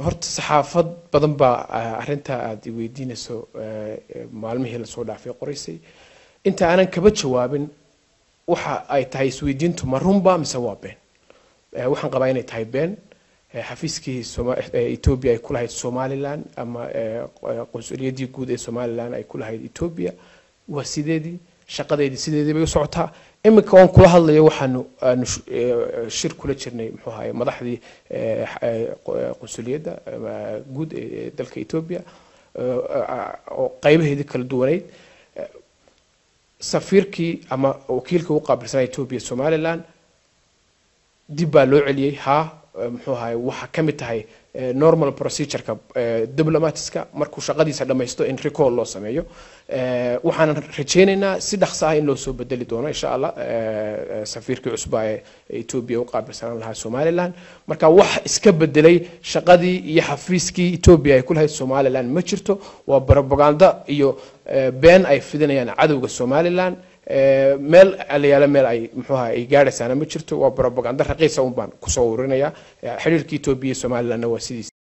horta saxaafad badan baa arrintaa aada weydiinayso maalmihii lasoo dhaafay qoraysay inta aanan kaba jawaabin waxa ay tahay isweydiintu ma runba mise waa been waxaan qabaa inay tahay been xafiiskii etoobiya ay ku lahayd somalilan ama qonsuliyadii guud ee somalilan ay ku lahayd etoobiya waa sideedii shaqadeedii sideedii bay u socotaa iminka oon kula hadlayo waxaanu aanu shir kula jirnay muxuu ahaye madaxdii qonsuliyadda guud ee dalka etoobiya oo qaybaheedii kala duwanayd safiirkii ama wakiilka u qaabilsanaa etoobiya somaliland dib baa loo celiyey haa muxuu ahaye waxa ka mid tahay normal procedureka diplomatiska markuu shaqadiisa dhammaysto in recall loo sameeyo waxaanan rajaynaynaa si dhaqso ah in loo soo bedeli doono insha allah safiirkii cusbaa ee etoobiya u qaabilsanaan lahaa somaliland marka wax iska bedelay shaqadii iyo xafiiskii etoobiya ay ku lahayd somaliland ma jirto waa propaganda iyo been ay fidinayaan cadowga somaliland meel alayaala meel ay muxuu ahaa ay gaadhaysaana ma jirto waa propaganda raqiisa un baan kusoo ururinaya xiriirka etoobiya iyo somalilandna waa sidiis